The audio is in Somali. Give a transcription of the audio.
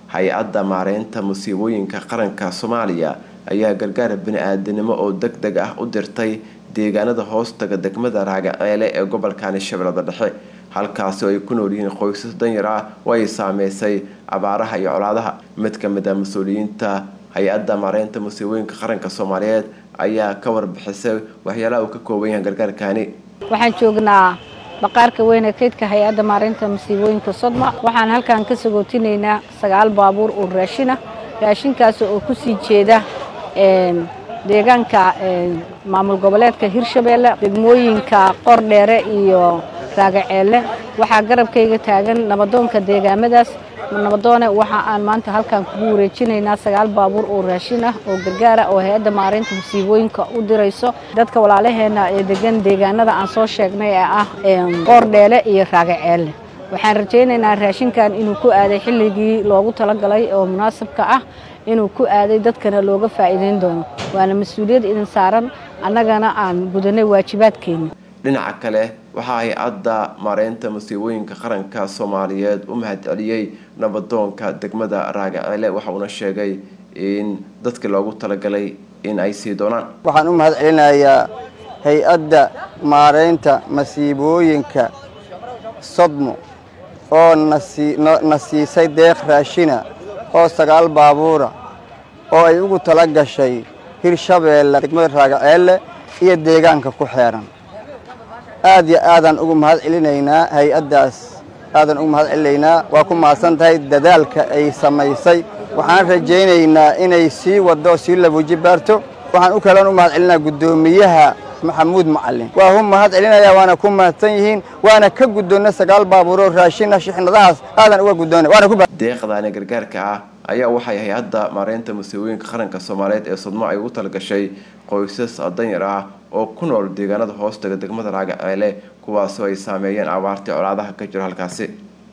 hay-adda maareynta musiibooyinka qaranka soomaaliya ayaa gargaar bani-aadanimo oo deg deg ah u dirtay deegaanada hoostaga degmada raagaceele ee gobolkani shabeellada dhexe halkaasi oo ay ku nool yihiin qoysas danyar ah oo ay saameysay abaaraha iyo colaadaha mid ka mid ah mas-uuliyiinta hay-adda maareynta musiibooyinka qaranka soomaaliyeed ayaa ka warbixisay waxyaalaha uu ka kooban yahay gargaarkani waxaan joognaa baqaarka weyn ee kaydka hay-adda maareynta masiibooyinka sodma waxaan halkan ka sagootinaynaa sagaal baabuur oo raashin ah raashinkaas oo kusii jeeda deegaanka maamul goboleedka hirshabeelle degmooyinka qordheere iyo raagaceelle waxaa garabkayga taagan nabadoonka deegaamadaas nabadoone waxa aan maanta halkan kugu wareejinaynaa sagaal baabuur oo raashin ah oo gargaara oo hay-adda maareynta masiibooyinka u dirayso dadka walaalaheena ee degan deegaanada aan soo sheegnay ee ah qoordheele iyo raagaceelle waxaan rajaynaynaa raashinkan inuu ku aaday xilligii loogu talagalay oo munaasabka ah inuu ku aaday dadkana looga faa'iideyn doono waana mas-uuliyad idin saaran annagana aan gudanay waajibaadkeena dhinaca kale waxaa hay-adda maareynta musiibooyinka qaranka soomaaliyeed u mahadceliyey nabadoonka degmada raagaceele waxauna sheegay in dadkii loogu talagalay in ay sii doonaan waxaan u mahad celinayaa hay-adda maareynta masiibooyinka sodmo oo na siisay deeq raashina oo sagaal baabuura oo ay ugu tala gashay hirshabeelle degmada raagaceelle iyo deegaanka ku xeeran aad iyo aadaan ugu mahad celinaynaa hay-addaas aadaan ugu mahad celinaynaa waa ku mahadsan tahay dadaalka ay samaysay waxaan rajaynaynaa inay sii waddo oo sii labuuji baarto waxaan u kaloon u mahad celinaa guddoomiyaha maxamuud macalin waa hu mahad celinaya waana ku mahadsan yihiin waana ka guddoonna sagaal baabuuroo raashina shixnadahaas aadan uga guddoona waana ku deeqdaani gargaarka ah ayaa waxay hay-adda maareynta musiibooyinka qaranka soomaaliyeed ee sodmo ay ugu talagashay qoysas danyar ah oo ku nool deegaanada hoostaga degmada raagaceele kuwaasoo ay saameeyeen abaartii colaadaha ka jiro halkaasi